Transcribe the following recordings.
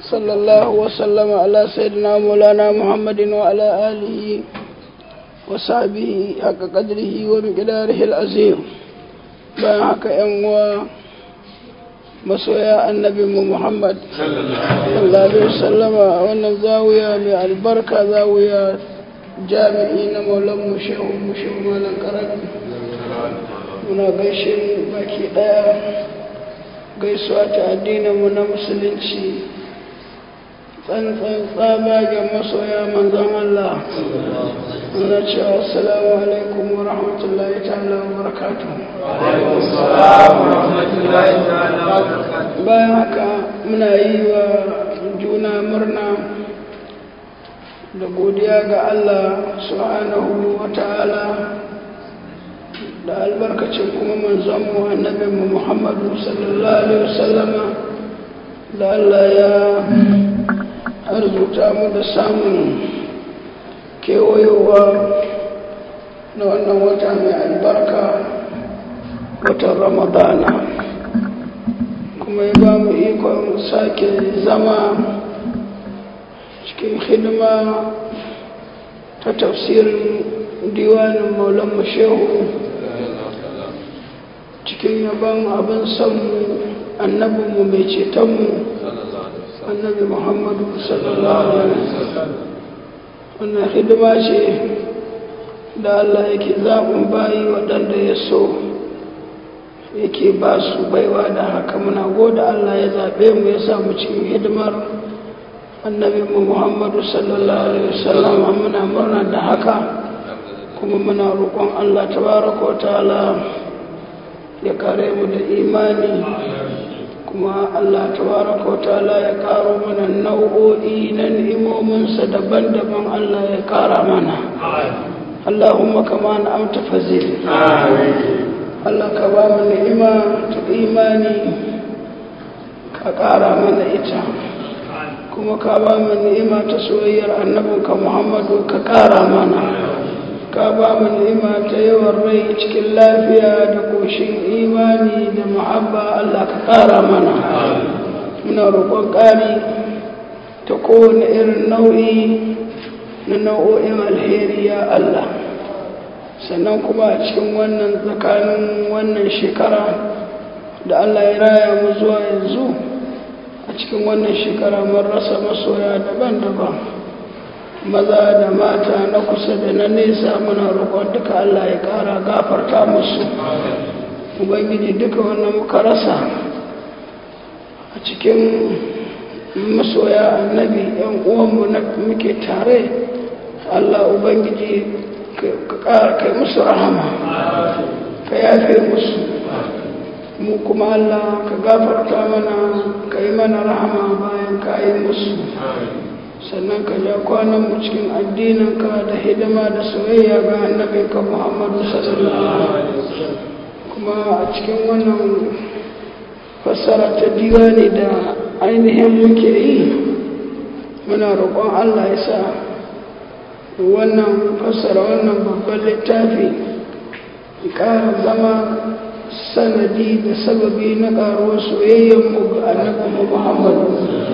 صلى الله وسلم على سيدنا مولانا محمد وعلى آله وصحبه حق قدره ومقداره العظيم bayan haka ‘yan uwa masoya annabi mu Muhammad sallallahu alaihi wasallama wannan zawiya mai albarka zawiya jami'i na maulan mu shehu mu shehu malam karami muna gaishe baki daya gaisuwa ta addinin mu na musulunci tsantsan tsabagen masoya manzon Allah muna cewa assalamu alaikum wa rahmatullahi ta'ala wa barakatuh bayan haka muna yi wa juna murna da godiya ga Allah subhanahu wa ta'ala da albarkacin kuma manzonmu annabinmu Muhammadu sallallahu alaihi wasallama da Allah ya arzuta mu da samun kewayowa na wannan wata mai albarka watan ramadana kuma ya ba mu ikon sake zama cikin hidima ta tafsirin diwanin maulan shehu cikin yaban abin sanmu annabinmu mai cetonmu annabi muhammadu sallallahu alaihi wasallam wannan hidima ce da Allah yake zaɓin bayi waɗanda ya so yake ba su baiwa da haka muna goda Allah ya zaɓe mu ya samu cikin hidimar annabinmu muhammadu sallallahu alaihi wasallam muna murna da haka kuma muna roƙon Allah tabaraka wa ta'ala ya kare mu da imani kuma Allah tabaraka wa ta'ala ya karo mana nau'o'i na ni'imominsa daban-daban Allah ya kara mana Allahumma kama na amta fazil Allah ka ba mu ni'ima ta imani ka kara mana ita kuma ka ba mu ni'ima ta soyayyar annabinka Muhammadu ka kara mana ka ba mu ni'ima ta yawan rai cikin lafiya da koshin imani da muhabba Allah ka ƙara mana muna roƙon ƙari ta kowane irin nau'i na nau'o'in alheri ya Allah sannan kuma a cikin wannan tsakanin wannan shekara da Allah ya raya mu zuwa yanzu a cikin wannan shekara mun rasa masoya daban-daban maza da mata na kusa da na nesa muna roƙon duka Allah ya ƙara gafarta musu ubangiji duka wannan muka rasa a cikin masoya annabi yan uwanmu na muke tare Allah ubangiji ka ƙara kai musu rahama ka yafe musu mu kuma Allah ka gafarta mana ka yi mana rahama bayan ka yi musu sannan ka ja kwanan mu cikin addininka da hidima da soyayya ga annabinka Muhammadu sallallahu alaihi wasallam kuma a cikin wannan fassara ta diwani da ainihin muke yi muna roƙon Allah ya sa wannan fassara wannan babban littafi ƙara zama sanadi da sababi na ƙaruwar soyayyenmu ga annabinmu Muhammadu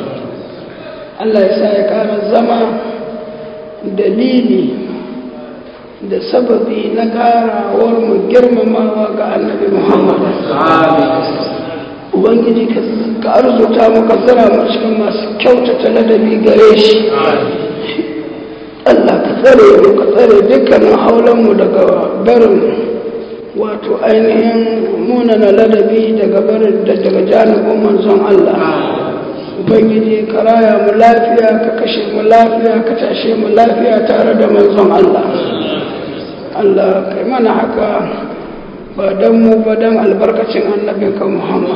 Allah ya sa ya ƙara zama dalili da sababi na ƙarawar mu girmamawa ga annabi Muhammad. Ubangiji ka arzuta mu ka zira mu cikin masu kyautata ladabi gare shi. Allah ka tsare mu ka tsare dukkanin haulanmu daga barin wato ainihin munana ladabi daga barin daga janibin manzon Allah. ubangiji ka raya mu lafiya ka kashe mu lafiya ka tashe mu lafiya tare da manzon Allah Allah kai mana haka ba don mu ba don albarkacin annabinka Muhammad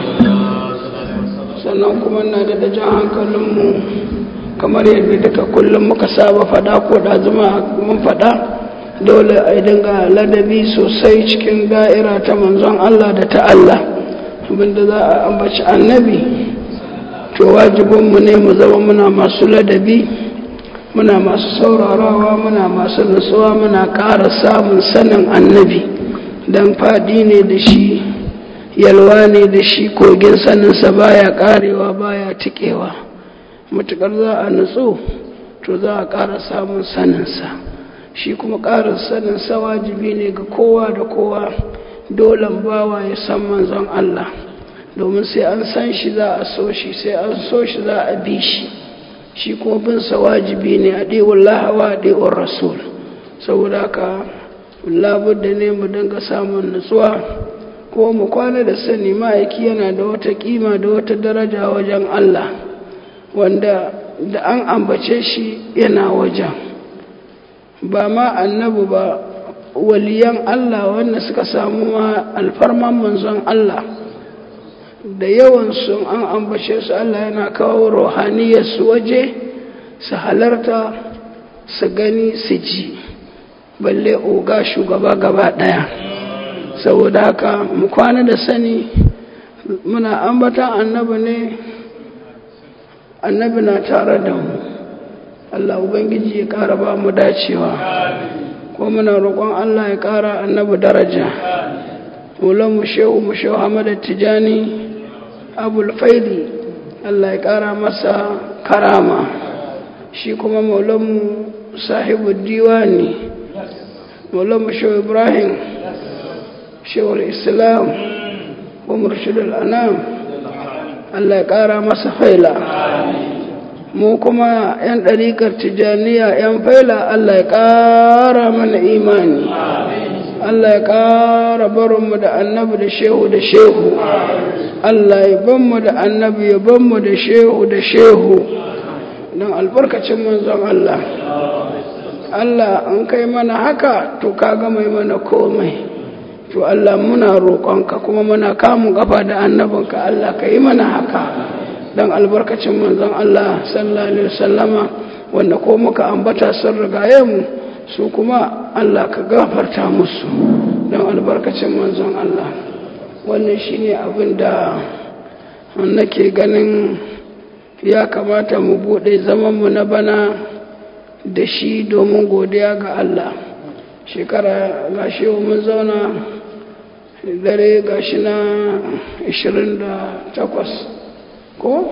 sannan kuma na da jan hankalinmu kamar yadda duka kullum muka saba fada ko da zuma mun fada dole a dinga ladabi sosai cikin da'ira ta manzon Allah da ta Allah abinda za a ambaci annabi to wajibinmu ne mu zama muna masu ladabi muna masu saurarawa muna masu nutsuwa muna ƙara samun sanin annabi don faɗi ne da shi yalwa ne da shi kogin saninsa baya ƙarewa baya tikewa matuƙar za a nutsu to za a ƙara samun saninsa shi kuma ƙarin saninsa wajibi ne ga kowa da kowa dolan bawa ya san manzon Allah domin sai an san shi za a so shi sai an so shi za a bi shi shi kuma binsa wajibi ne a ɗewar lahawa a ɗewar rasul saboda haka labudda ne mu dinga samun nutsuwa ko mu kwana da sani ma'aiki yana da wata kima da wata daraja wajen Allah wanda da an ambace shi yana wajen ba ma annabu ba waliyan Allah wanda suka samu ma alfarman manzon Allah da yawan sun an ambace su Allah yana kawo rohaniyar su waje su halarta su gani su ji balle oga shugaba gaba daya saboda haka mu kwana da sani muna ambatan annabi ne annabi na tare da mu Allah ubangiji ya ƙara ba mu dacewa ko muna roƙon Allah ya ƙara annabi daraja mu shehu mu shehu Ahmad Tijani Abul Faidi Allah ya ƙara masa karama shi kuma maulanmu sahibu diwani maulanmu shehu Ibrahim shehu Islam wa murshidul anam Allah ya ƙara masa faila mu kuma 'yan ɗariƙar tijaniya 'yan faila Allah ya ƙara mana imani Allah ya ƙara barinmu da annabi da shehu da shehu Allah ya banmu da annabi ya banmu da shehu da shehu don albarkacin manzon Allah Allah an kai mana haka to ka gama mana komai to Allah muna roƙonka kuma muna kamun ƙafa da annabinka Allah ka yi mana haka don albarkacin manzon Allah sallallahu alaihi wasallama wanda ko muka ambata sun rigaye mu su kuma Allah ka gafarta musu don albarkacin manzon Allah wannan shine abin da nake ganin ya kamata mu bude zaman mu na bana da shi domin godiya ga Allah shekara gashi mun zauna dare gashi na 28 ko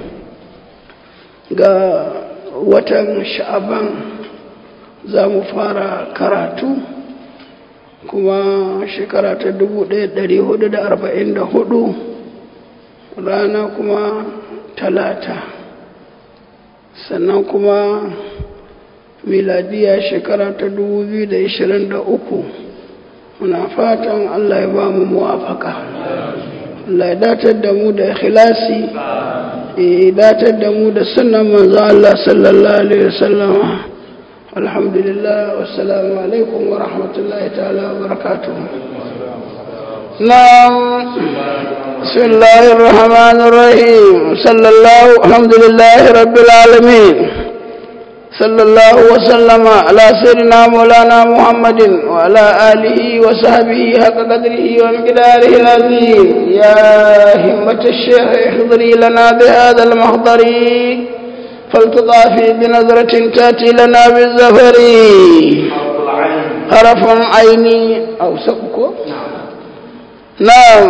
ga watan sha'aban za mu fara karatu kuma shekara ta 1444 rana kuma talata sannan kuma miladiya shekara ta 2023 muna fatan allah ya ba mu muwafaka Allah ya datar da mu da ikhlasi ya datar da mu da sunan manzo Allah sallallahu alaihi wasallam alhamdulillah wassalamu alaikum wa rahmatullahi ta'ala wa barakatuh نعم بسم الله الرحمن الرحيم صلى الله الحمد لله رب العالمين صلى الله وسلم على سيدنا مولانا محمد وعلى آله وصحبه حق قدره ومقداره العظيم يا همة الشيخ احضري لنا بهذا المحضر فلتضافي بنظرة تأتي لنا بالزفر حرف عيني أو سبكو نعم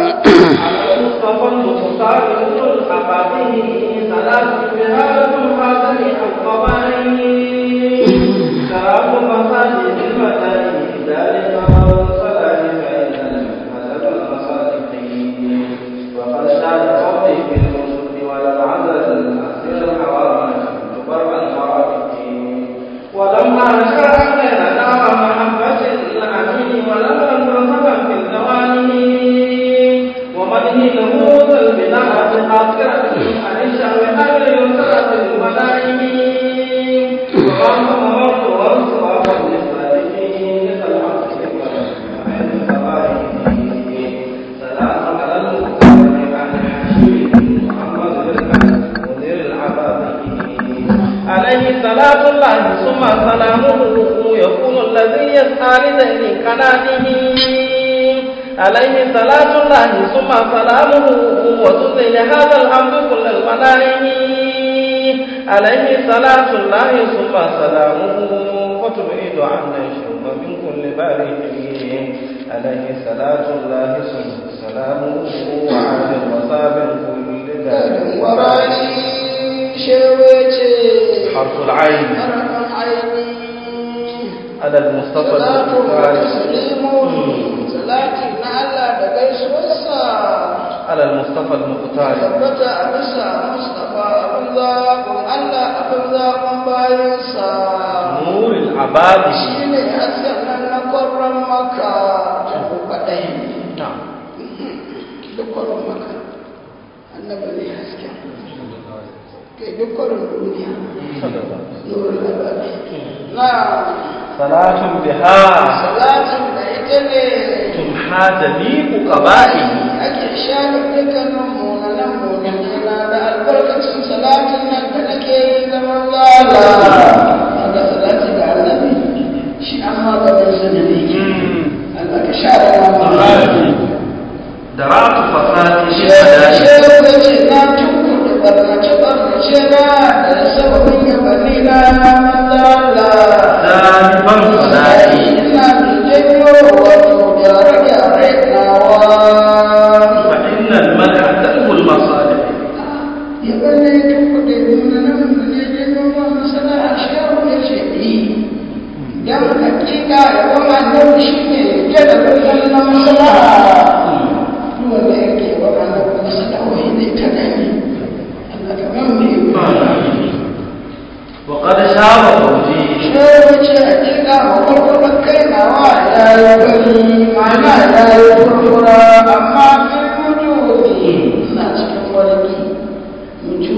صلاة الله ثم سلامه يكون الذي يسعى لدين كنانه عليه صلاة الله ثم سلامه وتزيل هذا الحمد كل المنائم عليه صلاة الله ثم سلامه وتبعد عنا الشوق من كل بارئ عليه صلاة الله ثم سلامه وعلى المصاب كل دار وراني شوي حرف العين harafin aini على المصطفى salatu wa المختار taslimu salati na Allah da gaisuwarsa على المصطفى المختار tabbata a bisa Mustapha abin zaɓin Allah abin zaɓin bayansa نور العباد shi ne hasken nan na kwarran maka ta kwaɗayi نعم duk kwarin maka annabi ne hasken kai duk kwarin duniya صلى الله عليه وسلم. nurul ababi na صلاة بها salatin da ita ne تمحى جميع قبائله ake shaɗa dukkanin munanan munanina da albarkacin salatin nan da nake yi zaman zala daga salati ga annabi shi an maganin zunubi Allah ka share wa درعت فساد Shehu الهدايا ya ce na tunkuɗe barnace-barnace na da sababin yabani na manzala. ذاهبا فنائي Ina mai janyo wato gyare-gyare nawa. فإن المدح دلو المصالح Yabani ya tunkuɗe munanan da ne janyo wa masana a shehu ya ce yi. Don hakika yabon annabi shi ne gyara birnin na masana. wanda yake wa annabi masalawai ne ta gani Allah ka ban mu yi وقد شاب فوجي shehu ce hakika wa kurkurar kai nawa ya yi bari mana ya yi kurkura amma kai mutu ina cikin warki mutu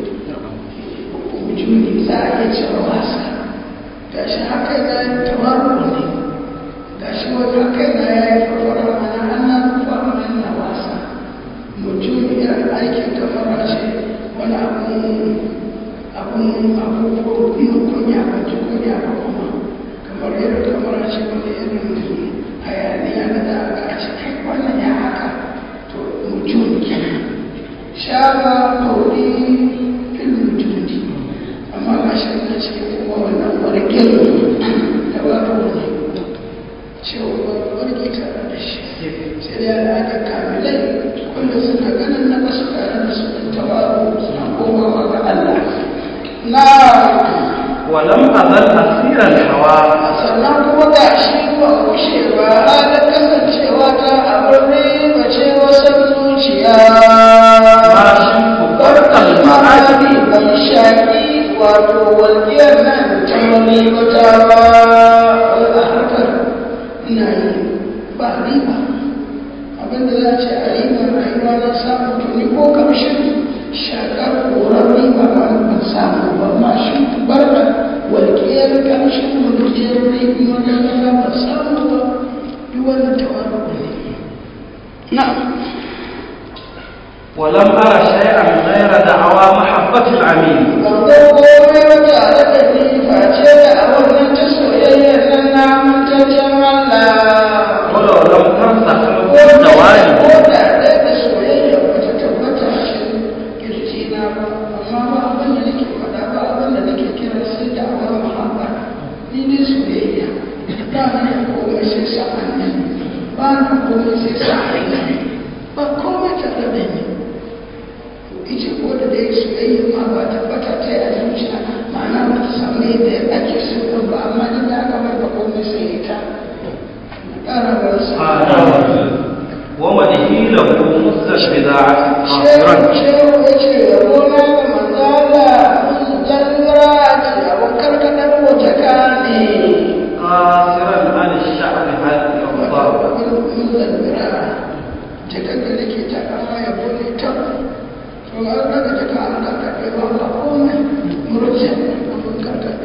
mutu ne za a iya cewa wasa gashi haka ya yi tawaru ne gashi wani haka ya yi kurkura mana an na kurkura na wasa mutum irin aikin kamar ce wani abun abun abubuwan biyu kunya ba ji kunya ba kuma kamar irin kamar ce wani irin hayaniya na da aka ce kai wannan ya haka to mutum kenan shaba kauri fil mutuni amma ga shi na ce kuma wannan wargin da ba ne cewa wargi tare da shi sai da al'ada kamilai wanda suna ganin na basu tare da su da tawaru suna komawa ga Allah na ولم أزل أسير الهوى sannan kuma ga shi ba kushe ba halin kasancewa ta abin riba ce wasan zuciya ما شئت برق المعادي ban shaƙi wato walƙiyar nan ta wani wata ba wani a harkar ina yi ba riba abinda za a ce a riba rayuwa na samu tuni ko kamshin shakar koran riba ba ban samu ba ma shi barka walƙiyar kamshin mulkiyar riba na ban samu ba duk wannan tawaru ne na'am ولم أرى شيئا غير دعوى محبة العميل Bangon komai wata tare da ni face da a wannan ta soyayyar nan na mutaccen Allah. ولو لم تمسح Ko da الزواج ko da ɗaya da soyayya bata tabbata a cikin kirjina ba, amma ba abin da nake faɗa ba abin da nake kira sai da awar muhabba. Ni ne soyayya, ba na da komai sai sa annabi, ba na komai sai sa annabi, ba komai tare da ni. ita ko da dai soyayya ma ba tabbata ta yi a zuciya ma'ana ba ta samu yadda ake so ɗin ba amma duk da aka bar da komai sai ita na ƙara bar sa ومنه له مزج بذاعة shehu قاصرا shehu ya ce yabo na ga manzala musu jangara ce abin karkatar wace ka ne قاصرا عن الشعب هذه wato الأوضاع abin mun zangara jakar da nake ta kama yabo ne ta to an daga jaka an karkaɗe ba ba komai murce abin karkaɗe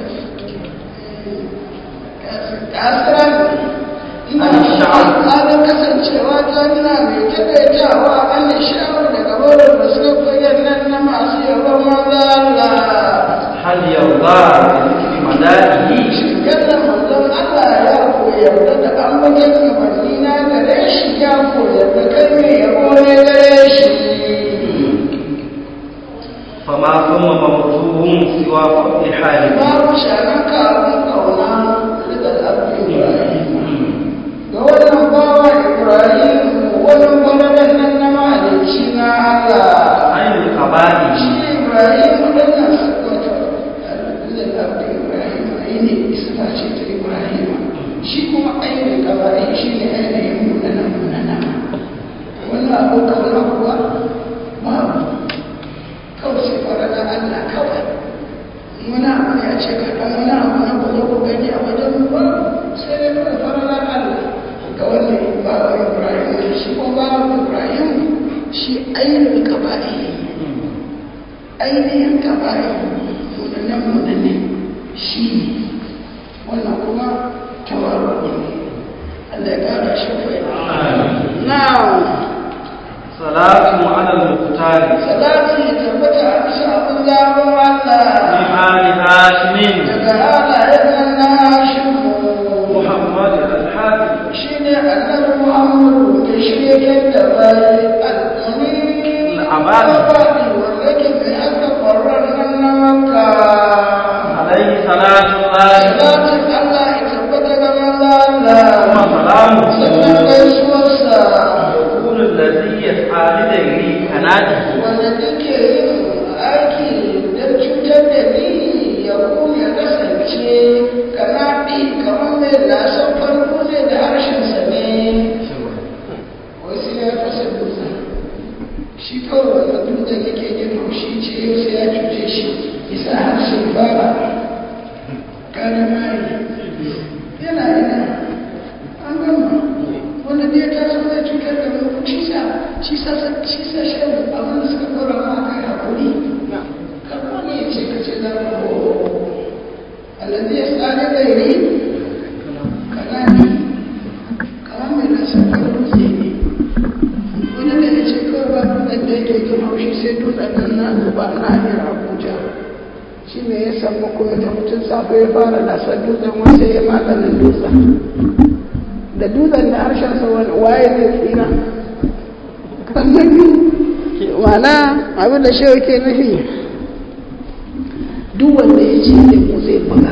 kasiran ina halin kasancewa ta nuna mai taƙaitawa an sha'awar daga wurin da suka koyar nan na masu yabon maza Allah هل يرضى بذكر مدائه yadda manzon Allah ya koyar da an wajen gabanni na gare shi ya koyar da kai mai yabo ne gare shi فما ثم ممدوح سوى فضل حاله babu shanaka abin kauna daga abin Ibrahim ga wannan bawa Ibrahim wani gwamnan nan na mahalicci na Allah عين القبائل shi Ibrahim ɗannan wato muna ɗaukar na kuwa babu kawai sai fara da Allah kawai muna abu ya ce kaɗan muna abu na ku zo ku gani a wajen mu ba sai dai kawai fara da Allah ga wannan bawa Ibrahim ne shi ko bawa Ibrahim shi ainihin kaba'i ainihin kaba'i munanan munane shi ne wannan kuma tawarwa ne Allah ya ƙara shi fai now salatu ala al-muqtari salati ya tabbata a bisa abin zaɓin Allah min ali hashimin daga halayen nan na Hashimu muhammad al-hadi shi ne annabi Muhammadu mai shirye da bai al'amini Al'abadi. al'abadi wanda ke mai aka ƙwarar nan na Makka alayhi salatu llahi salatin Allah ya tabbata ga manzo Allah wa salamu sannan gaisuwarsa yakunu alladhi yas'a lidayri kanadihi wanda duke yin aiki don cutar da ni ya kuma ya kasance kanaɗi kamar mai lasan farko ne da harshensa ne wasu ya fasa dutsen shi kawai wanda dutsen yake jin haushi ce yau sai ya cuce shi isa harshen fara kare mari yana ina an gama wanda ne ta so zai cutar da mu shi sa shi sa shi sa shan abin da suka kora ma kai hakuri kamar ne ya ce ka ce za mu ho alladhi yas'alu ghairi kana ni kamar mai rasa dutse ne wani da ya ce kawai ba dutsen da yake jin haushi sai dutsen nan na zuba na hanyar abuja shi ne ya samu ko ya tafi tun safe ya fara lasar dutsen wasu ya maganin dutsen da dutsen da harshensa waye zai tsira mana abin da shi ke nufi duk wanda ya ce da mu zai buga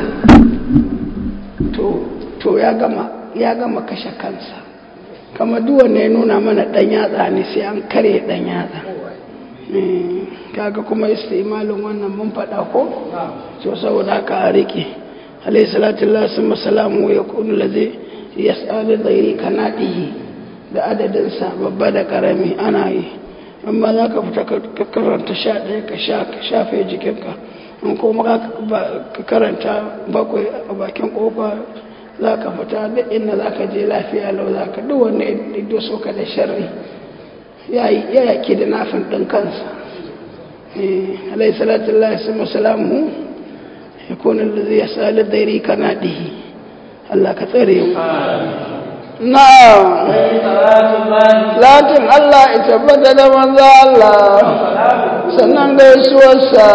to ya gama ya gama kashe kansa kama duk wanda ya nuna mana dan yatsa ne sai an kare dan yatsa kaga kuma istimalin wannan mun faɗa ko to saboda haka a rike alayhi salatu lillahi summa salamu ya kunu lazi yas'alu ghairi kanadihi da adadin sa babba da karami ana yi amma za ka fita ka karanta sha ɗaya ka sha ka shafe jikinka in kuma ka karanta bakwai a bakin kofa za ka fita duk inda za ka je lafiya lau za ka duk wanda ya doso ka da sharri ya yake da nafin ɗin kansa alayhi salatu lillahi summa salamu ya kunu lazi yas'alu ghairi kanadihi Allah ka tsare mu na latin Allah ya tabbata da manzo Allah sannan gaisuwarsa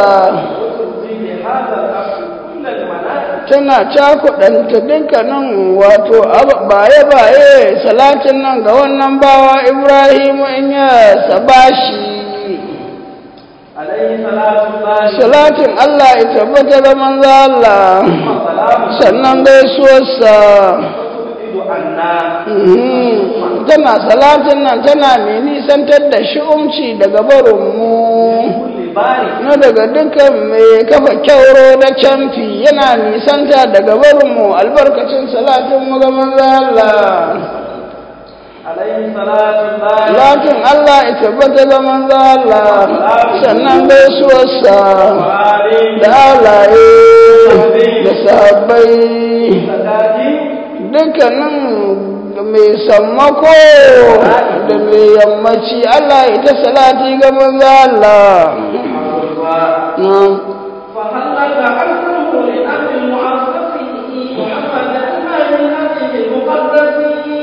tana cakuɗanta dukkanin wato baye-baye salatin nan ga wannan bawa Ibrahimu in ya sabashi salatin Allah ya tabbata da manzo Allah sannan gaisuwarsa tana salatin nan tana mai nisantar da shi'umci daga barinmu na daga dukkan mai kafa kyauro da camfi yana nisanta daga barinmu albarkacin salatin mu ga manzo Allah Lakin Allah ya tabbata ga manzo Allah sannan gaisuwarsa da alaye da sahabbai dukkanin mai sammako da mai yammaci Allah ya ta salati ga manzo Allah فهلك عنه لأمر معرفه محمد المال هذه المقدس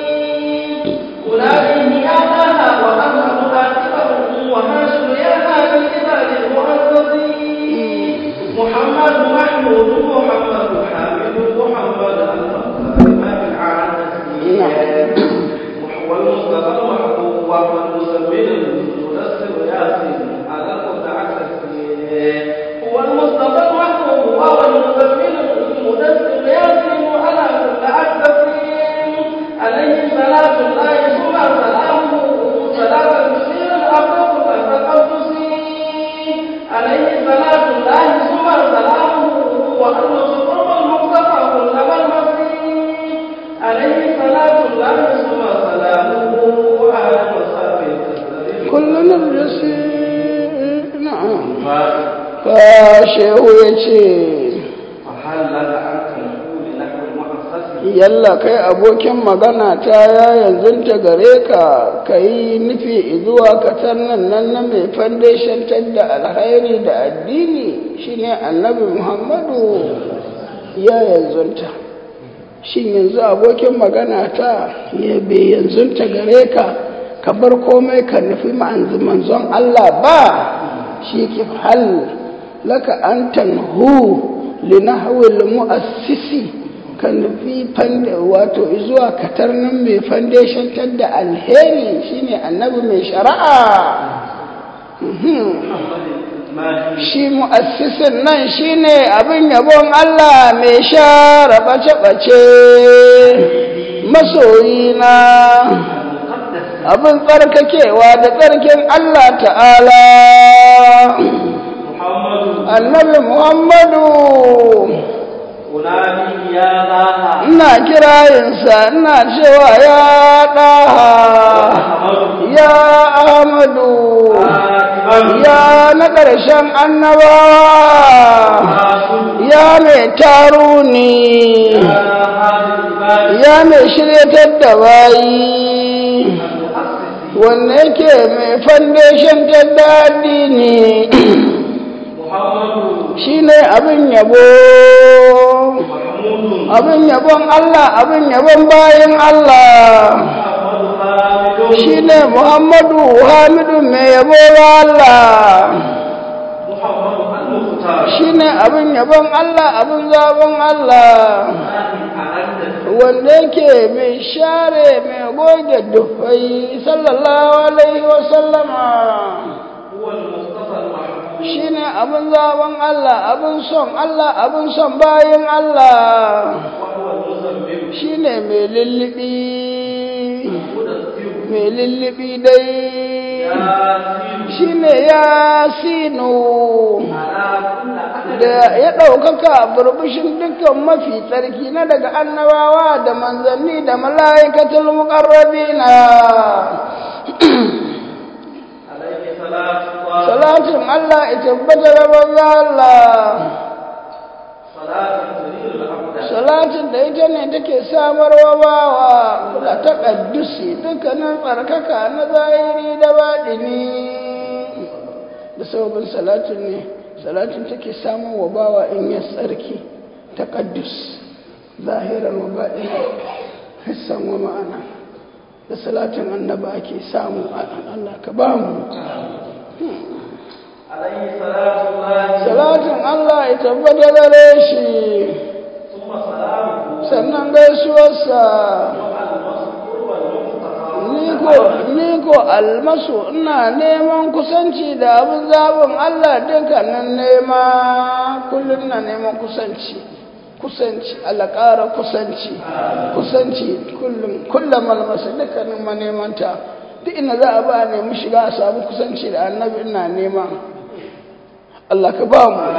أولئك آباها وأهل آخره وهاشم يا هذا العباد المعززين محمد محمود محمد حامد محمد المختار العانسي والمصطفى المحبوب والمسمين المدثر ياسين على المتعسسين هو المصطفى المحبوب والمسمين المدثر ياسين على المتعسسين عليه صلاة الله ثم سلامه صلاة تسير الأرض كالتقدسين عليه صلاة الله ثم سلامه وأن سقوط المصطفى كل المسيح عليه صلاة الله ثم سلامه وعلى مصابه kullum rijisi na'am fa shehu ya ce فهل لك أن تنقول نحو المؤسس yalla kai abokin magana ta ya yanzu ta gare ka ka yi nufi zuwa ka nan nan na mai foundation da alhairi da addini shine annabi muhammadu ya yanzunta shin yanzu abokin magana ta ya bai yanzunta gare ka ka bar komai ka nufi manzon Allah ba shi ke hal laka an tanhu linahwil mu'assisi ka nufi wato zuwa katarnin mai foundation da alheri shine annabi mai shari'a shi mu'assisin nan shine abin yabon Allah mai share bace-bace masoyina abin tsarkakewa da tsarkin Allah ta'ala annabi Muhammadu ina kirayinsa ina cewa ya ɗaha ya ahmadu ya na ƙarshen annabawa ya mai taruni ya mai shiryatar da bayi wanne yake mai foundation ta daɗi ne shi ne abin yabo abin yabon Allah abin yabon bayan Allah shi ne Muhammadu Hamidu mai yabo Allah shi ne abin yabon Allah abin zaben Allah wanda yake mai share mai goge dufai sallallahu alaihi wasallama shi ne abin zaben Allah abin son Allah abin son bayan Allah shi ne mai lullubi mai lullubi dai shi ne ya sinu da ya ɗaukaka burbushin dukkan mafi tsarki na daga annabawa da manzanni da mala'ikatul muƙarrabina salatin Allah ya tabbata da manzo Allah salatin da ita ne take samarwa bawa kula ta kaddusi dukkanin tsarkaka na zahiri da baɗini da sababin salatin ne salatin take samarwa bawa in ya tsarki ta kaddus zahirar wa baɗini hissan wa ma'ana da salatin annaba ake samu Allah ka ba mu salatin Allah ya tabbata gare shi sannan gaisuwarsa ni ko almasu ina neman kusanci da abin zaɓin Allah dukkanin nema kullum na neman kusanci kusanci Allah ƙara kusanci kusanci kullum kullum almasu dukkanin manemanta duk ina za a ba a nemi shiga a samu kusanci da annabi ina nema Allah ka ba mu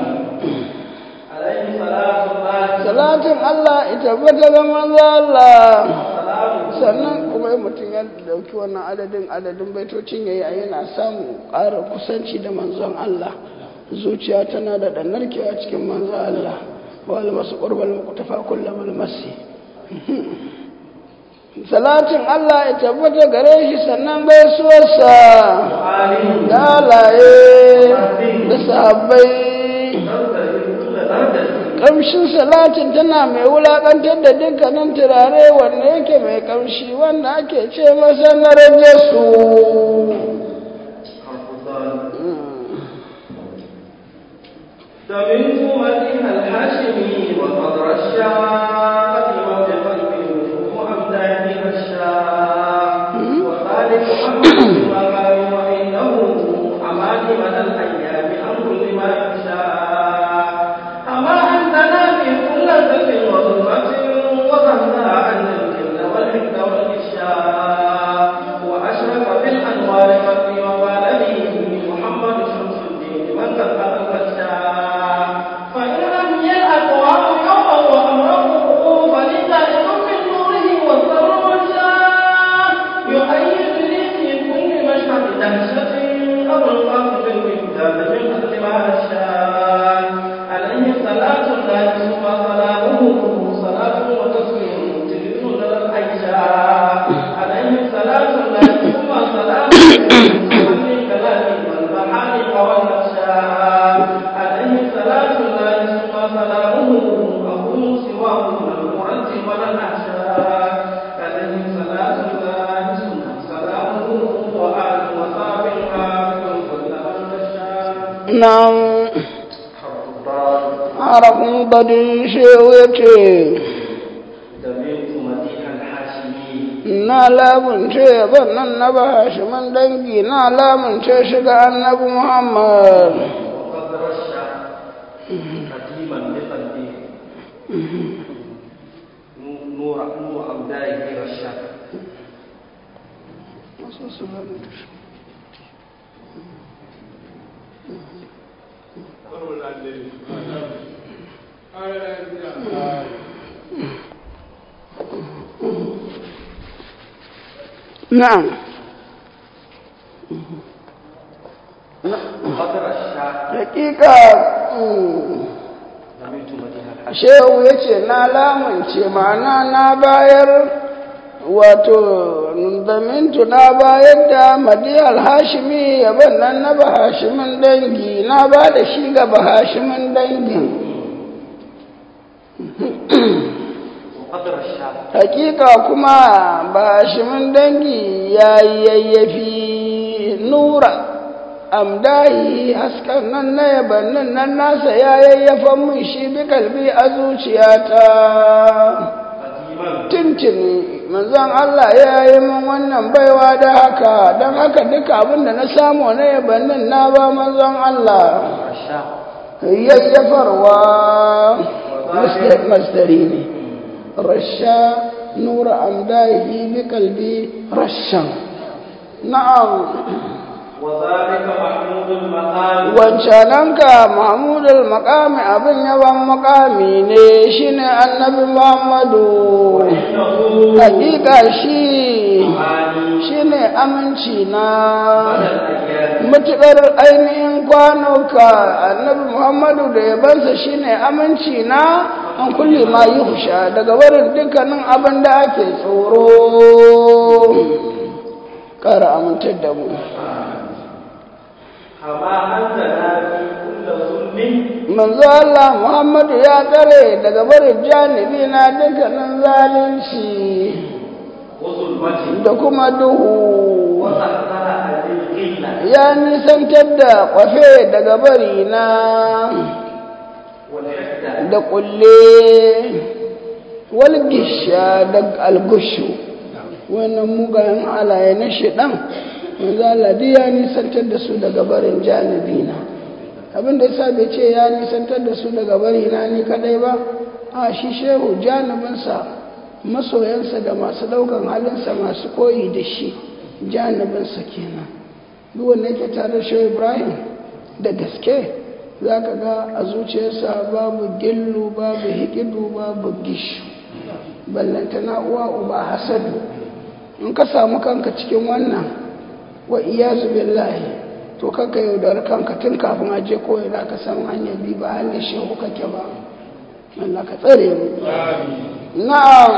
salatin Allah ita bata ga manzo Allah sannan kuma mutum ya dauki wannan adadin adadin baitocin yayi yana samu ƙara kusanci da manzon Allah zuciya tana da narkewa cikin manzo Allah wal masu qurbal muqtafa kullum masi salatin Allah ya tabbata gare shi sannan gaisuwarsa da halaye da sahabbai ƙamshin salatin tana mai wulaƙantar da dukkanin turare wanda yake mai ƙamshi wanda ake ce masa na rage su سمعت مديح الحاشمي وقدر الشاء وبقلبه وأمدانها الشاء وذلك محمد وقال وإنه أماني من الأيام أمر لما يشاء أما أنتنا في كل ذل وظلمة وغنى عن الجن والحقد والإشاء وأشرق بالأنوار قلبي وقال لي محمد شمس الدين من قد الفتاة فإن لم يلأ أقوام يوما وأمره nan harafin badin shehu ya ce na lamunce bannan na ba hashiman dangi na lamunce shiga annabi muhammad نور نور أمدائه رشاد نعم قدر الشاء hakika زميت مدينة shehu ya ce na lamunce ma'ana na bayar wato zamintu na bayar da madiyar hashimi yaban nan na bahashimin dangi na ba da shi ga bahashimin dangin وقدر الشاء hakika kuma bahashimin dangi ya yi yayyafi nura amdahi haskan nan na yabannin nan nasa ya yayyafan mun shi bi kalbi a zuciyata قديما tuntuni manzon Allah ya yi min wannan baiwa da haka don haka duka abin da na samu na yabannin na ba manzon Allah الشاء yayyafarwa masdar- masdari ne rasha nura amdahi bi kalbi rashan na'am وذلك محمود المقام wancananka mahmudul makami abin yaban makami ne shine annabi muhammadu إنه hakika shi معاني shine aminci na على الأيام matuƙar ainihin kwanuka annabi muhammadu da yabansa shine aminci na an kulle ma yi husha daga barin dukkanin abin da ake tsoro ƙara amintar da mu كما أنزلنا في كل ظلم manzo Allah Muhammadu ya tsare daga barin janibi na dukkanin zalunci وظلمة da kuma duhu وسخر هذه القلة ya nisantar da kwafe daga bari na والحسد da kulle walgisha da algushu wannan mugayen halaye na shiɗan manzo Allah duk ya nisantar da su daga barin janibi na abin da yasa bai ce ya nisantar da su daga bari na ni kadai ba a shi shehu janibinsa masoyansa da masu daukan halinsa masu koyi da shi janibinsa kenan duk wanda yake tare da shehu ibrahim da gaske za ka ga a zuciyarsa babu gillu babu hikidu babu gishu ballantana uwa uba hasadu in ka samu kanka cikin wannan wa iyazu billahi to kanka yaudar kanka tun kafin a je koyi da ka san hanyar bi ba hanyar shehu kake ba Allah ka tsare mu na'am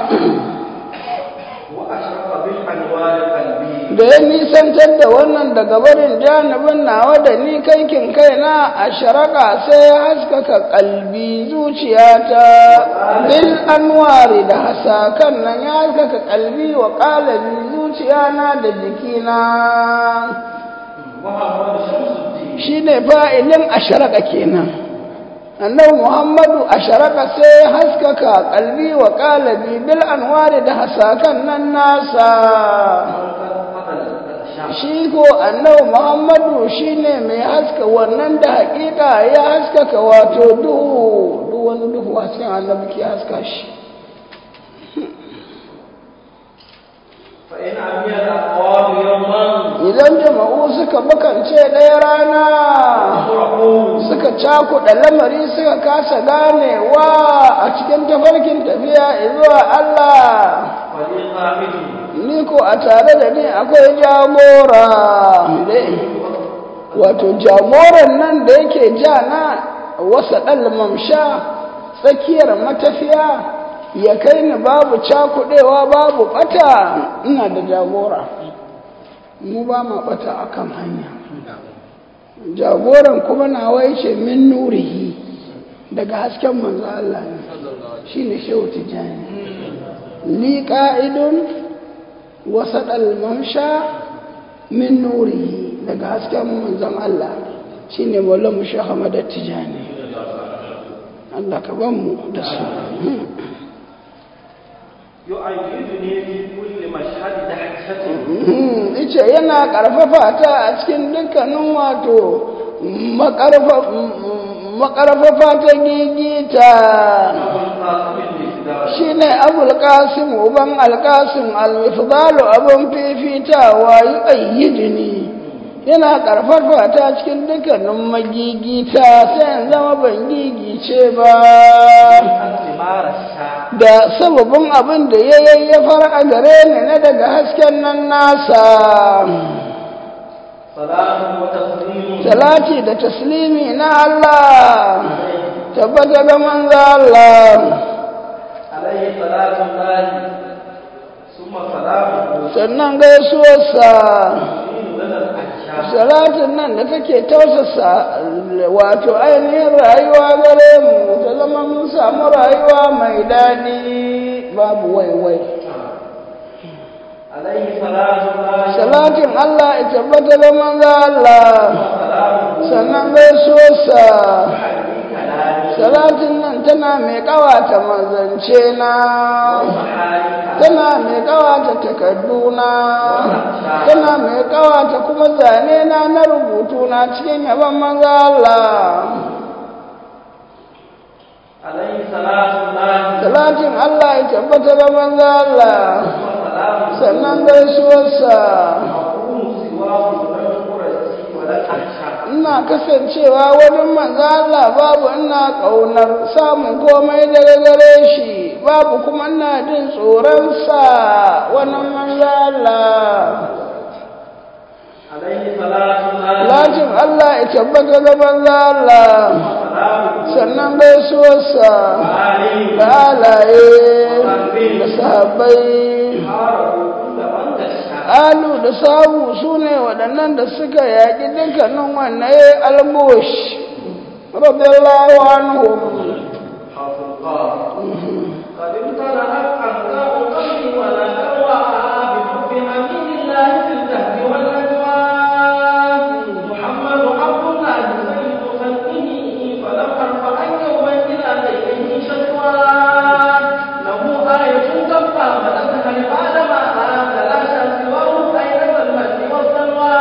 وأشرق بالأنوار قلبي da ya nisantar da wannan daga barin janibin nawa da ni kankin kaina a sharaka sai ya haskaka kalbi zuciyata bil anwari da hasakan nan ya haskaka kalbi wa kalabi zuciyana da jikina محمد شمس الدين shine fa'ilin asharaka kenan annabi muhammadu asharaka sai ya haskaka kalbi wa kalabi bil anwari da hasakan nan nasa shi ko annabi muhammadu shine mai haska wannan da hakika ya haskaka wato duhu duk wani duhu a cikin annabi ke haska shi فإن عمي الأقوام يوما idan jama'u suka bakance ɗaya rana فرحوا suka cakuɗa lamari suka kasa ganewa a cikin tafarkin tafiya zuwa Allah ولي قائد ni ko a tare da ni akwai jagora wato jagoran nan da yake ja na wasa ɗan mamsha tsakiyar matafiya ya kai ni babu cakuɗewa babu ɓata ina da jagora mu ba ma ɓata akan hanya jagoran kuma nawa yace min nurihi daga hasken manzo Allah ne shine shehu tijani li qa'idun wasat al-mamsha min nurihi daga hasken manzon Allah shine maulan mu Sheikh Ahmad Tijani Allah ka ban mu da su يؤيدني في كل مشهد دهشة ice yana karfafa ta a cikin dukkanin wato makarfafa ta gigita shi ne abul qasim uban alqasim al-mifdalu abun fifitawa yi ayyidini yana karfafa ta cikin dukkanin magigita sai in zama ban gigice ba da sababin abin da ya yayyafar a gare ni na daga hasken nan nasa salati da taslimi na Allah tabbata ga manzo Allah alaihi salatu lahi summa salamu sannan gaisuwarsa dinu lana al-ahsha salatin nan da take tausasa wato ainihin rayuwa gare mu ta zama mun samu rayuwa mai daɗi babu waiwai alaihi salatu lahi salatin Allah ya tabbata da manzo Allah salamu sannan gaisuwarsa ali kalami salatin nan tana mai kawata manzance na mahalika tana mai kawata takarduna tana mai kawata kuma zane na na rubutu na cikin yaban manzo Allah alaihi salatu lahi salatin Allah ya tabbata da manzo Allah summa salamu sannan gaisuwarsa aqumu siwahu lam qurati wa la ahsha ina kasancewa wajen manzo Allah babu ina kaunar samun komai daga gare shi babu kuma ina jin tsoron sa wannan manzo Allah alaihi salatu lahi Lakin Allah ya tabbata da manzo Allah salamu sannan gaisuwarsa ali da halaye da sahabbai harabu kulla man dasha alu da sabu su ne waɗannan da suka yaƙi dukkanin wannan ya yi albush radiyallahu anhum حفظا قد امتلأت أنكاء قلبي ولا تروى بحب أمين الله في الدهر والأجوال محمد عبد الله سيد خلقه فلم أرفع يوما إلى غيره شكوى له آية تبقى فتذهل بعدما تلاشى سواه أين المجد والسلوى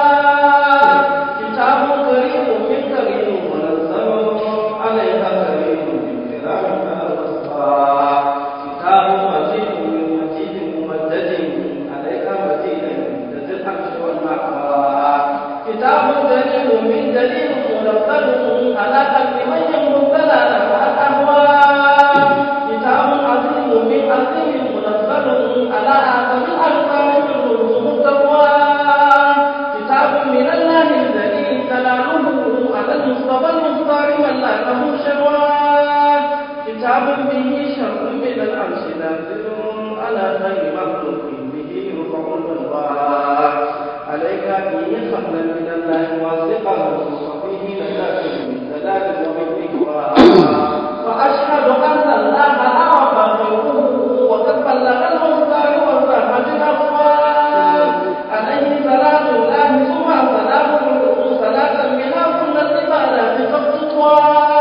كتاب كريم من كريم منزل عليها كريم من كلام المصطفى كتاب مجيد من مجيد ممدد عليها مجيد من ذي الحق والمحوى كتاب دليل من دليل منزل على قلب من يمر الضلال والأهواء كتاب عظيم من عظيم منزل على آدم الألفاظ يرزق التقوى كتاب من الله الذي تلاله على المصطفى المختار من لا له شوى كتاب به شر من العرش نازل على خير مخلوق به يرفع البلوى عليك فيه خبلا من الله واثقا وفيه نجاة من دلال ومن ذكرى واشهد ان الله اعرف غيره وقد بلغ المختار والرحمه الافواه عليه صلاه الله ثم سلامه صلاه بها كل العبادات قد تطوى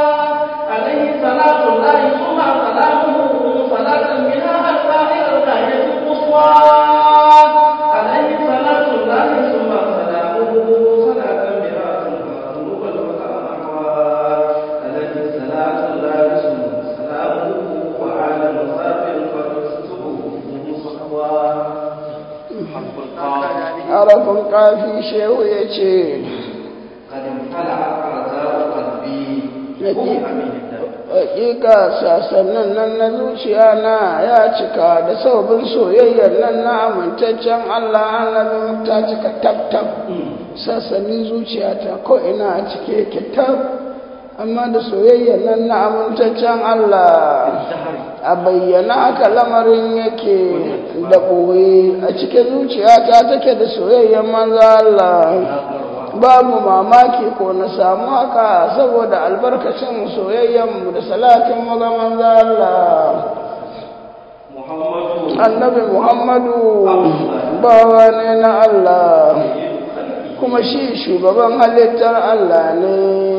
عليه صلاه الله ثم سلامه صلاه بها الباقي الغايه القصوى عليه صلاه الله ثم سلامه صلاه بها القلوب والمحوى عليه صلاه الله ثم سلامه وعلى مسافر فتكتبه مصحوى حرف القاف arafin kafi shehu ya ce قد امتلأت أرزاق قلبي Nake. حب أمين الدم hakika sasannin nan na zuciya na ya cika da sababin soyayyar nan na amintaccen Allah annabi ta cika tab-tab sassanin zuciyata ko ina a cike yake tab amma da soyayyar nan na amintaccen Allah الدهر a bayyana haka lamarin yake da ɓoye a cikin zuciyata take da soyayyar manzo Allah babu mamaki ko na samu haka saboda albarkacin soyayyenmu da salatin mu ga manzo Allah محمد annabi Muhammadu bawa ne na Allah kuma shi shugaban halittar Allah ne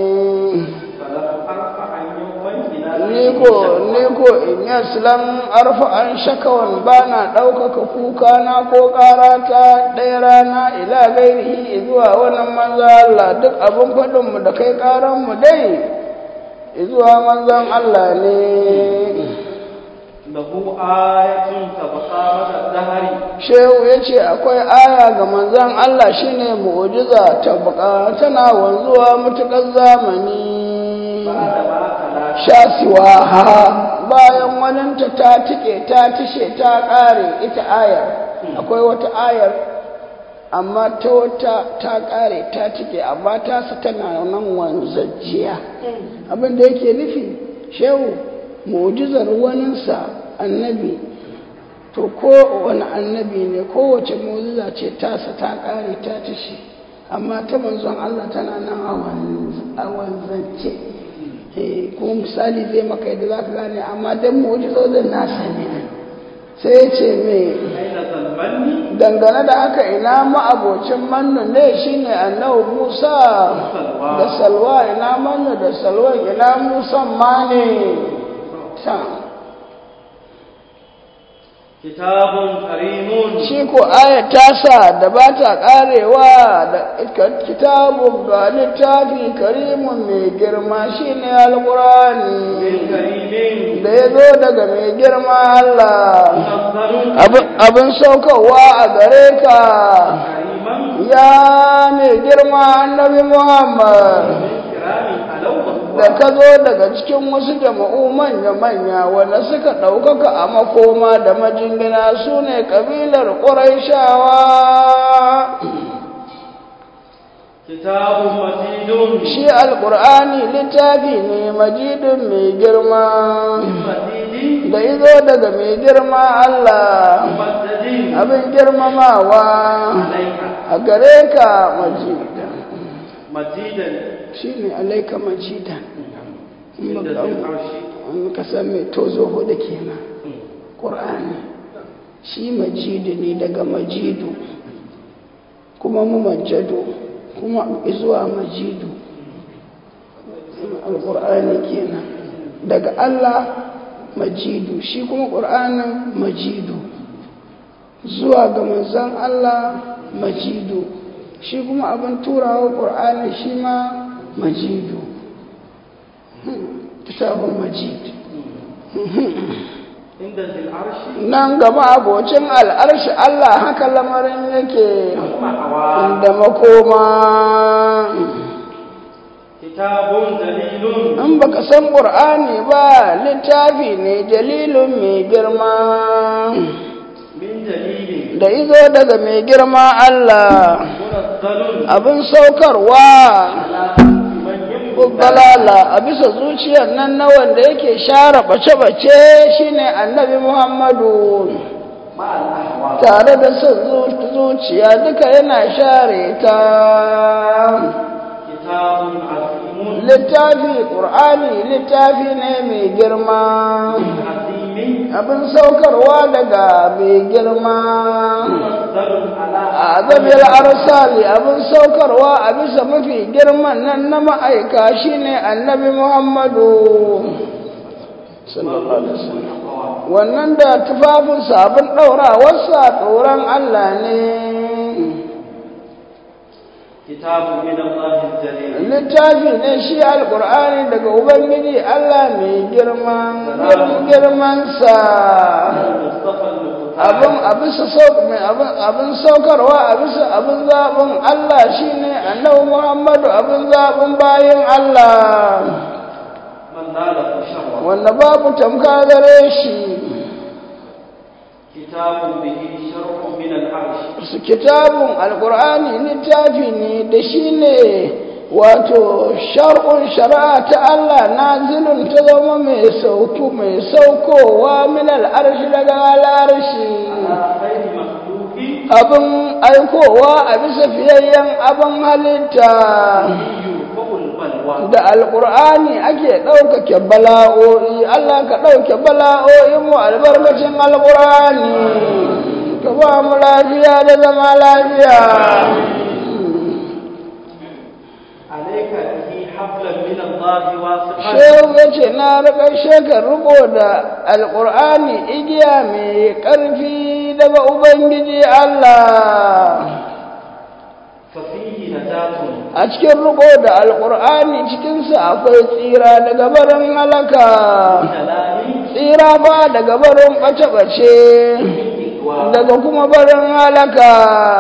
ko ni ko in yaslan arfa an shakawan bana ɗaukaka kuka na ko ƙarata ɗaya rana ila gairihi zuwa wannan manzo Allah duk abin faɗin mu da kai ƙaran mu dai zuwa manzon Allah ne lahu ayatun tabqa mata dahari shehu ya ce akwai aya ga manzon Allah shine mu'jiza tabqa tana wanzuwa mutukar zamani ba'da ma kala shasiwa ha bayan waninta ta tike ta tishe ta ƙare ita ayar akwai wata ayar amma ta wata ta ƙare ta tike amma ta su tana nan wanzajjiya abin da yake nufi shehu mu'jizar waninsa annabi to ko wani annabi ne kowace mu'jiza ce tasa ta ƙare ta tishe amma ta manzon Allah tana nan a wanzance Eh, kuma misali zai maka yadda za ka gane amma don mu'jizozin nasa ne sai ya ce mai aina zalmanni dangane da haka ina ma'abocin mannu ne shine annabi musa da salwa ina mannu da salwa ina musan ma ne ta kitabun karimun shi ko ayat tasa da ba ta karewa da kitabun ga littafi karimun mai girma shine min alqur'ani karimin da ya zo daga mai girma Allah munazzalun abin abin saukarwa a gare ka kariman ya mai girma annabi Muhammad min kiramin alawwa da ka zo daga cikin wasu jama'u manya-manya wanda suka ɗaukaka a makoma da majingina su ne ƙabilar ƙuraishawa kitabun majidun shi alƙur'ani littafi ne majidun mai girma majidin da izo daga mai girma Allah mujaddadin abin girmamawa alaika a gare ka majidan majidan shi ne alaika majidan in inda baka- zai arshi in ka san mai tozo hudu kenan ƙur'ani shi majidu ne daga majidu kuma mu majadu kuma zuwa majidu alƙur'ani kenan daga Allah majidu shi kuma ƙur'anin majidu zuwa ga manzan Allah majidu shi kuma abin turawa ƙur'ani shi ma majidu kitabun majid inda zai arshi nan gaba abocin al'arshi Allah haka lamarin yake ma'awa da makoma kitabun dalilun in baka san ƙur'ani ba littafi ne dalilin mai girma min dalilin da izo daga mai girma Allah munazzalun abin saukarwa ala man yambu balala a bisa zuciyar nan na wanda yake share bace-bace shine annabi Muhammadu ma'al ahwa tare da son zu- zuciya duka yana share ta kitabun azimun littafi ƙur'ani littafi ne mai girma azimin abin saukarwa daga mai girma munazzalun ala a azabil arsali abin saukarwa a bisa mafi girman nan na ma'aika shine annabi muhammadu sallallahu alaihi wasallam wannan da tufafinsa abin ɗaurawarsa tsoron allah ne kitabun min Allah jalil littafi ne shi alkur'ani daga ubangiji allah mai girma girmansa mustafa al-muqtar abin abisa sauk mai abin abin saukarwa abisa abin zaɓin allah shine annabi muhammadu abin zaɓin bayin allah man nala sharra wanda babu tamka gare shi kitabun bihi sharhun min al-arsh su kitabun alkur'ani littafi ne da shi ne wato shar'un shari'a ta Allah nazilun ta zama mai sauku mai saukowa min al'arshi daga al'arshi ala khairi makhluqi abin aikowa a bisa fiyayyen abin halitta yurfa'ul balwa da alkur'ani ake ɗaukake bala'o'i Allah ka ɗauke bala'o'in mu albarkacin alkur'ani ka ba mu lafiya da zama lafiya alayka bihi hablan min Allah الله واثقا shehu ya ce na riƙar shekar riko da alƙur'ani igiya mai ƙarfi daga ubangiji Allah ففيه نجاة a cikin riko da alƙur'ani cikinsa akwai tsira daga barin halaka من الآن tsira ba daga barin ɓace-ɓace daga kuma barin halaka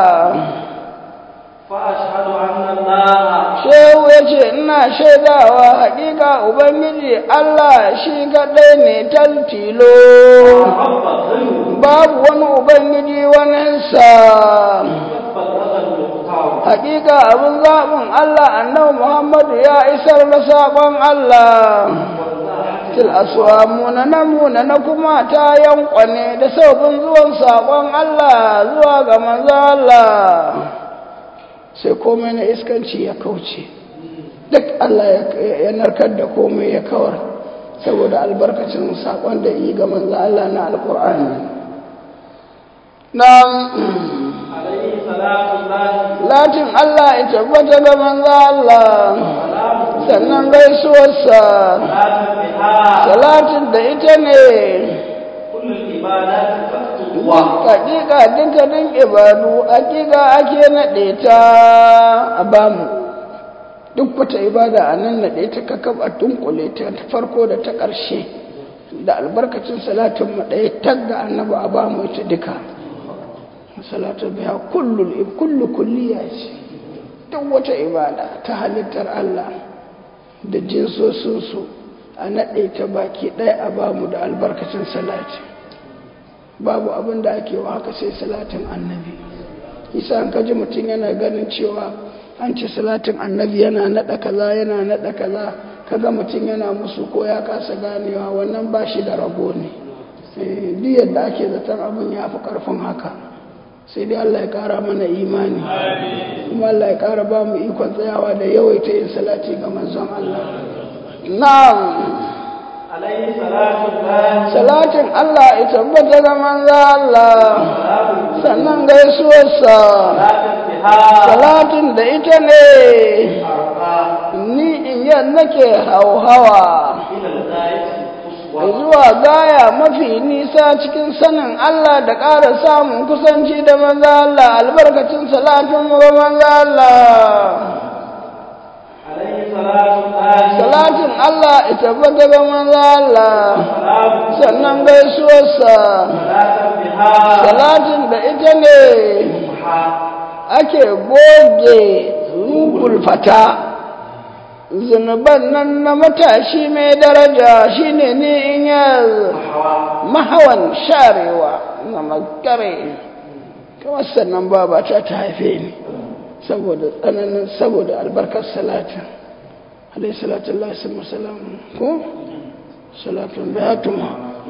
فأشهد أن الله shehu ya ce ina shaidawa haƙiƙa ubangiji Allah shi kaɗai ne taltilo رب غيره babu wani ubangiji waninsa رب الأغل المختار haƙiƙa abin zaɓin Allah annabi Muhammadu ya isar da saƙon Allah til aswa munana munana kuma ta yankwane da saubin zuwan saƙon Allah zuwa ga manzo Allah sai komai na iskanci ya kauce duk Allah ya narkar da komai ya kawar saboda albarkacin saƙon da yi ga manzo Allah na alƙur'ani na عليه صلاة الله latin Allah ya tabbata ga manzo Allah سلام sannan gaisuwarsa صلاة بها salatin da ita ne كل العبادات تكتب hakika dukkanin ibadu hakika ake naɗe ta a bamu duk wata ibada a nan naɗe ta kakab a dunkule ta ta farko da ta ƙarshe da albarkacin salatin mu ɗaya tagga annabi a bamu ita duka salatu biya kullul kullu kulliya ce duk wata ibada ta halittar Allah da jinsosinsu a naɗe ta baki ɗaya a bamu da albarkacin salati babu abin da ake wa haka sai salatin annabi isa an kaji mutum yana ganin cewa an ci salatin annabi yana naɗa kaza yana naɗa kaza kaga mutum yana musu ko ya kasa ganewa wannan ba shi da rabo ne Eh, duk yadda ake zaton abin ya fi ƙarfin haka sai dai Allah ya ƙara mana imani kuma Allah ya ƙara ba mu ikon tsayawa da yawaita yin salati ga manzon Allah na'am عليه صلاة الله salatin Allah ya tabbata ga manzo Allah sannan gaisuwarsa صلاة بها salatin da ita ne أرقى ni in yan nake hauhawa إلى الغاية القصوى zuwa gaya mafi nisa cikin sanin Allah da ƙara samun kusanci da manzo Allah albarkacin salatin mu ga manzo Allah عليه صلاة الله salatin Allah ya tabbata ga manzo Allah سلام sannan gaisuwarsa صلاة بها salatin da ita ne محا ake goge rubul fata zunuban nan na matashi mai daraja shine ni in ya محوا mahawan sharewa na makare kamar sannan baba ta ta haife ni saboda tsananin saboda albarkar salatin alaihi salatu Allah sallallahu salamu ko salatun bayatuma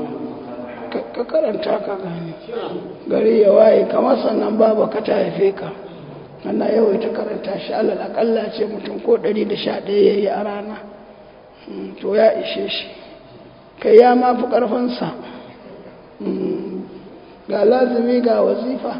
ka karanta ka gani gari ya waye kamar sannan baba ka ta haife ka ana yawaita karanta shi alal akalla ce mutum ko 111 yayi a rana Mm, to ya ishe shi kai ya ma fi ƙarfinsa Mm, ga lazimi ga wazifa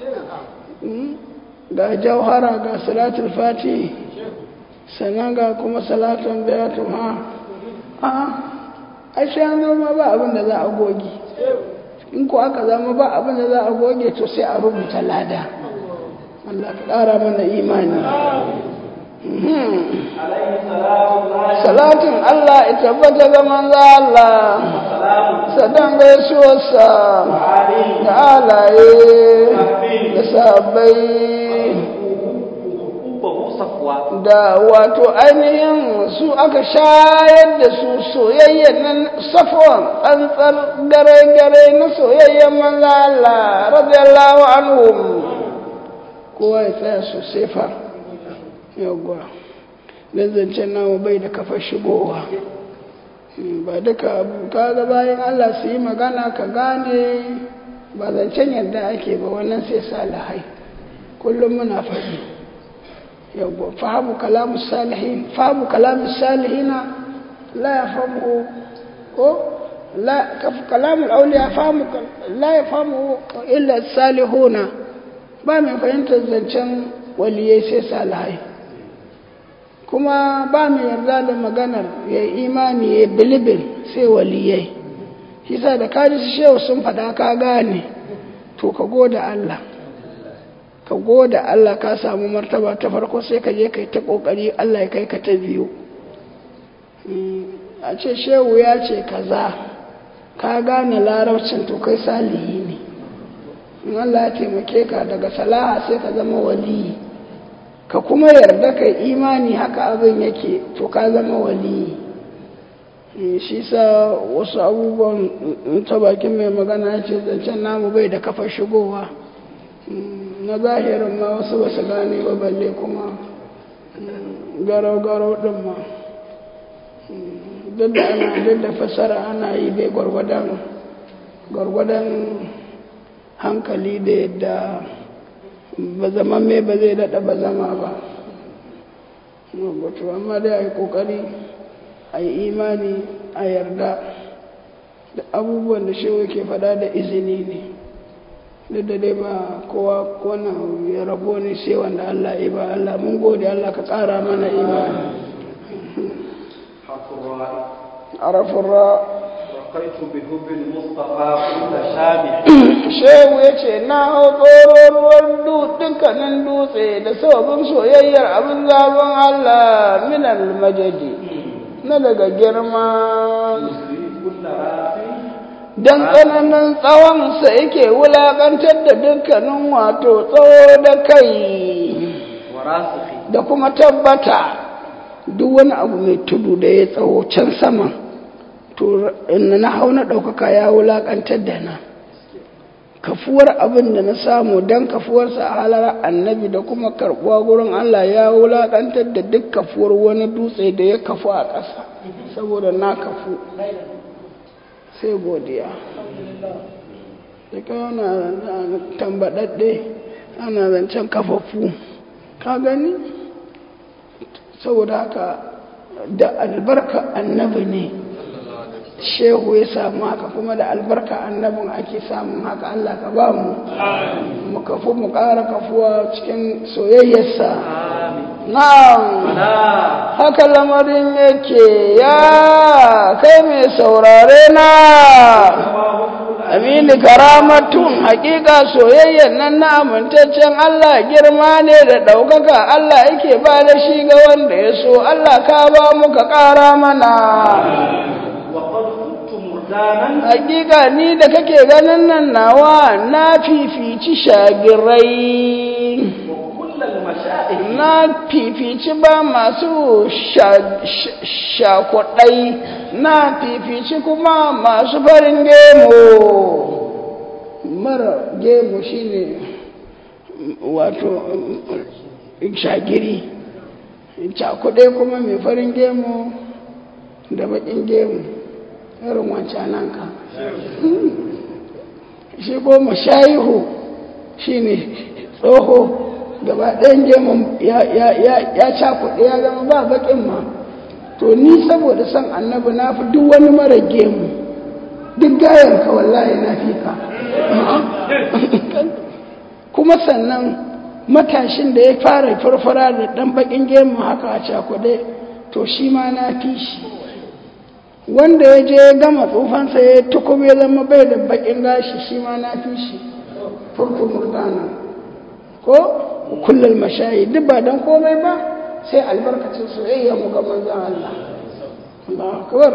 Mm, ga jauhara ga salatul fati sannan ga kuma salatun bayatun ha a a shi an zama ba abin da za a goge in ko aka zama ba abin da za a goge to sai a rubuta lada Allah ka ƙara mana imani Mhm. عليه صلاة الله salatin Allah ya tabbata ga manzo Allah سلام sadan gaisuwarsa عليه da alaye da sahabbai أبه صفوة da wato ainihin su aka shayar da su soyayyen nan safon tsantsar gare-gare na soyayyen manzo Allah radiyallahu anhum kowa ya tsaya sosai fa yawwa dan zancen namu bai da kafar shigowa ba duka abu kaga bayan Allah su yi magana ka gane ba zancen yadda ake ba wannan sai salihai kullum muna faɗi yawwa fahimu kalamu salihin fahimu kalamu salihina la ya fahimu ko la kalamu auliya fahimu la ya fahimu illa salihuna ba mai fahimtar zancen waliyai sai salihai kuma ba mu yarda da maganar ya imani ya bilibin sai waliyai shi sa da kaji su shehu sun faɗa ka gane to ka goda Allah ka goda Allah ka samu martaba ta farko sai ka je kai ta kokari Allah ya kai ka ta biyu a ce shehu ya ce kaza ka gane larabcin to kai salihi ne in Allah ya taimake ka daga salaha sai ka zama waliyi ka kuma yarda ka imani haka abin yake to ka zama waliyi shi sa wasu abubuwan ta bakin mai magana ce zancen namu bai da kafa shigowa na zahirin ma wasu ba su gane ba balle kuma garau-garau din ma duk da ana duk da fasara ana yi dai gwargwadon gwargwadon hankali da yadda ba zama mai ba zai daɗa ba zama ba wato amma dai a yi ƙoƙari a yi imani a yarda da abubuwan da shewa ke fada da izini ne duk da dai ba kowa wannan ya rabo ne sai wanda Allah ya ba Allah mun gode Allah ka ƙara mana imani arafin ra رقيت بحب المصطفى كل شامع shehu ya ce na hau ruwan dukkanin dutse da sababin soyayyar abin zaben Allah minal majadi na daga girma كل راسي don tsananin tsawonsa yake wulaƙantar da dukkanin wato tsawo da kai وراسخي da kuma tabbata duk wani abu mai tudu da ya tsawo can sama to in na hau na ɗaukaka ya wulaƙantar da na kafuwar abin da na samu don kafuwarsa a halar annabi da kuma karɓuwa gurin Allah ya wulaƙantar da duk kafuwar wani dutse da ya kafu a ƙasa saboda na kafu sai godiya da kana tambaɗaɗɗe ana zancen kafafu ka gani saboda haka da albarka annabi ne shehu ya samu haka kuma da albarka annabin ake samun haka Allah ka ba mu mu kafu mu ƙara kafuwa cikin soyayyarsa na'am haka lamarin yake ya kai mai saurare na amini karamatun hakika soyayyan nan na amintaccen Allah girma ne da ɗaukaka Allah yake ba da shi ga wanda ya so Allah ka ba mu ka ƙara mana وقد كنت مرجانا hakika ni da kake ganin nan nawa na fifici shagirai وكل المشائخ na fifici ba masu sha- sha- shakwadai na fifici kuma masu farin gemu mara gemu shine wato shagiri cakwadai kuma mai farin gemu da bakin gemu irin wancanan ka shi goma shayihu shine tsoho gaba ɗayan gemun ya cakuɗe ya zama ba baƙin ma to ni saboda son annabi na fi duk wani mara gemu duk gayan ka wallahi na fi ka kuma sannan matashin da ya fara farfara da ɗan baƙin gemu haka a cakuɗe to shi ma na fi shi wanda ya je ya gama tsufansa ya tukube ya zama bai da baƙin gashi shi ma na fi shi furfur murdana ko kullal mashayi duk ba dan komai ba sai albarkacin soyayya mu ga manzon Allah Allahu akbar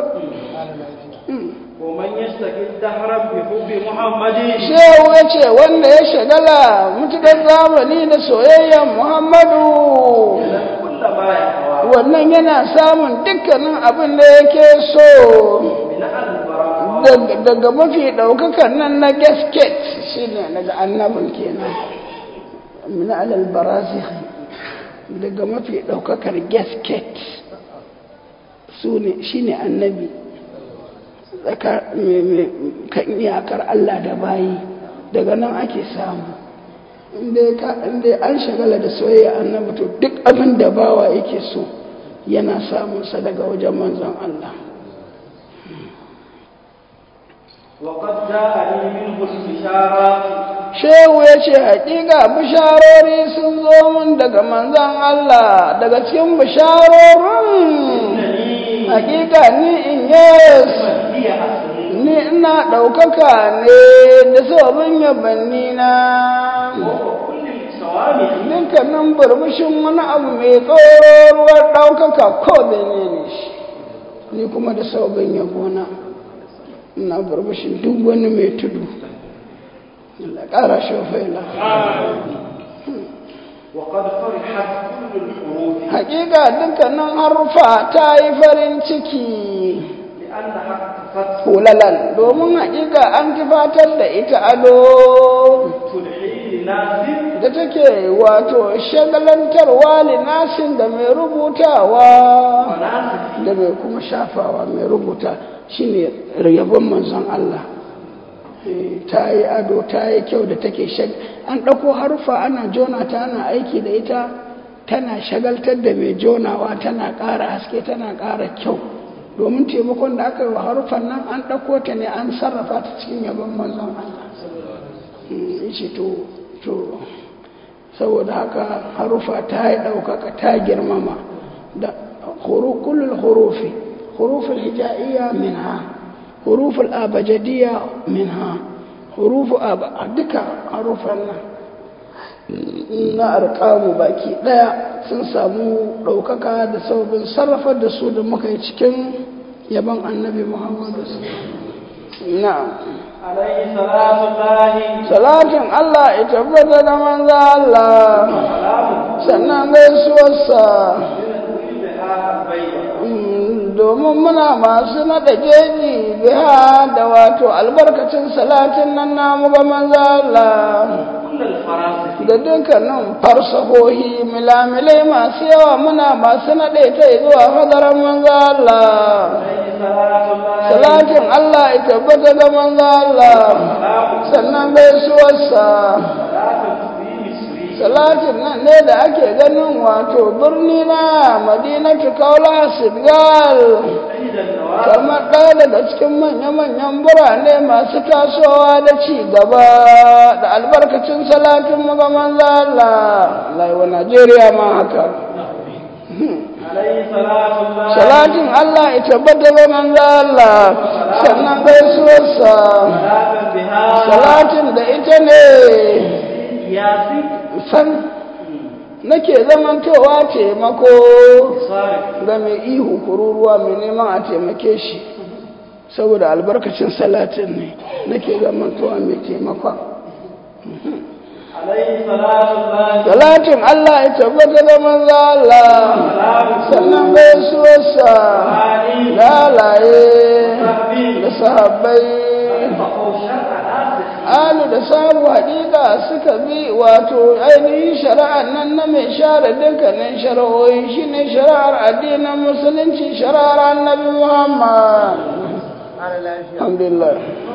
ومن يشتكي الدهر بحب محمد shehu ya ce wanda ya shagala mutukar zamani da soyayyan muhammadu كل ما يهوى wannan yana samun dukkanin abin da yake so من البراء Dag- daga mafi ɗaukakan nan na gasket shi ne daga annabin kenan min alal barazikh daga mafi ɗaukakar gasket su ne shi ne annabi tsaka- me- me- kan iyakar Allah da bayi daga nan ake samu inda ka- inda an shagala da soyayya annabi to duk abin da bawa yake so yana samunsa daga wajen manzon Allah وقد جاءني منه البشارات shehu ya ce hakika bisharori sun zo mun daga manzan Allah daga cikin bisharorin hakika ni in yes ni ina ɗaukaka ne da sabon yabanni na dukkanin burbushin wani abu mai tsororuwar ɗaukaka ko da ne ne shi ni kuma da sabon yabona ina burbushin duk wani mai tudu Allah ƙara shofaila وقد فرحت كل الحروف hakika dukkanin harufa ta yi farin ciki لأنها اقتفت hulalan domin hakika an kifatar da ita ado تلحي لناس da take wato shagalantarwa linasin da mai rubutawa وناس da mai kuma shafawa mai rubuta shine yabon manzon Allah Eh, ta yi ado ta yi kyau da take shag an ɗauko harufa ana jona ta ana aiki da ita tana shagaltar da mai jonawa tana ƙara haske tana ƙara kyau domin taimakon da aka yi wa harufan nan an ɗauko ta ne an sarrafa ta cikin yabon manzon Allah Mm, yace to to saboda haka harufa ta yi ɗaukaka ta girmama da huru- kullul hurufi huruful hija'iyya minha huruful abajadiyya minha hurufu aba duka harufan nan na arkamu baki ɗaya sun samu ɗaukaka da sababin sarrafar da su da muka yi cikin yaban annabi muhammadu na'am عليه صلاة الله salatin Allah ya tabbata da manzo Allah سلام sannan gaisuwarsa بها بيضا Mm, domin muna masu naɗa jeji biha da wato albarkacin salatin nan namu ga manzo Allah كل الفراسخ da dukkanin farsahohi milamilai masu yawa muna masu naɗe ta zuwa hadarar manzo Allah عليه صلاة الله salatin Allah ya tabbata da manzo Allah سلام sannan gaisuwarsa صلاة تبي مصري salatin nan ne da ake ganin wato birni na madinatu kaula senegal عيد النواب kamar ɗaya daga cikin manya-manyan birane masu tasowa da ci gaba da albarkacin salatin ga manzo Allah laiwa Najeriya ma haka عليه صلاة الله salatin Allah ya tabbata ga manzo Allah sannan gaisuwarsa صلاة بها salatin da ita ne ياسي san nake zamantowa taimako صارف ga mai ihu kururuwa mai neman a taimake shi saboda albarkacin salatin ne nake zamantowa mai taimakon عليه صلاة الله salatin Allah ya tabbata da manzo Allah سلام sannan gaisuwarsa علي lalaye da sahabbai فقوا شرع ناسخ alu da samu haƙiƙa suka bi wato ainihin shari'ar nan na mai share dukkanin shari'o'i shine shari'ar addinin musulunci shari'ar annabi muhammad alhamdulillah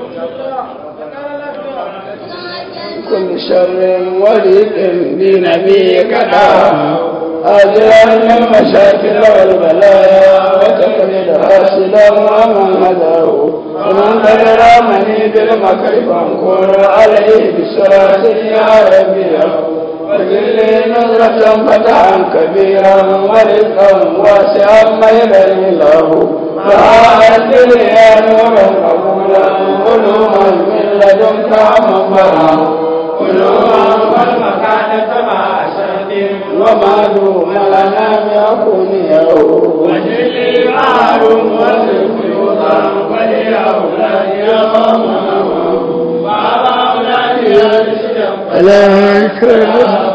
كل شر وريد بنبيك دعا أجرا من المشاكل والبلايا وتقلد حاسدا ومن هداه ومن قدر مني بالمكر فانكر عليه بسرعة يا ربي وجل لي نظرة فتحا كبيرا ورزقا واسعا ميلا له فعاد يا نورا قبولا علوما من لدنك منبرا علوما والمكان سمع أشد وما دوم لنا يكون يوم وجلي معلوم والقيوضا ولأولاد يوم وعلى أولاد يرشد ألا يكرم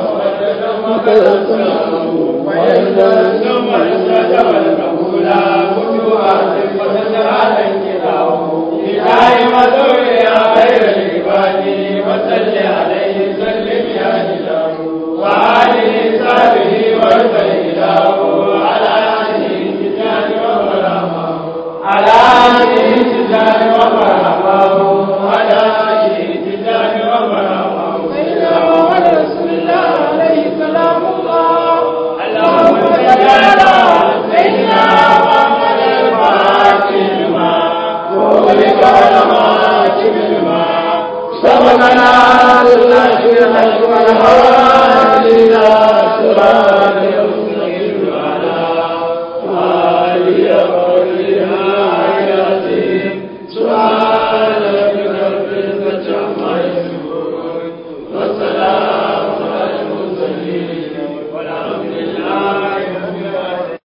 وإذا ثم الشد والمقولا فتوات وتجعل انكراه لله وذريا خير العباد وسل عليه سلم يا إله وآله صحبه وسيله على آله تجان وبرامه على آله تجان وبرامه على آله تجان وبرامه سيدنا محمد رسول الله عليه سلام الله اللهم صل على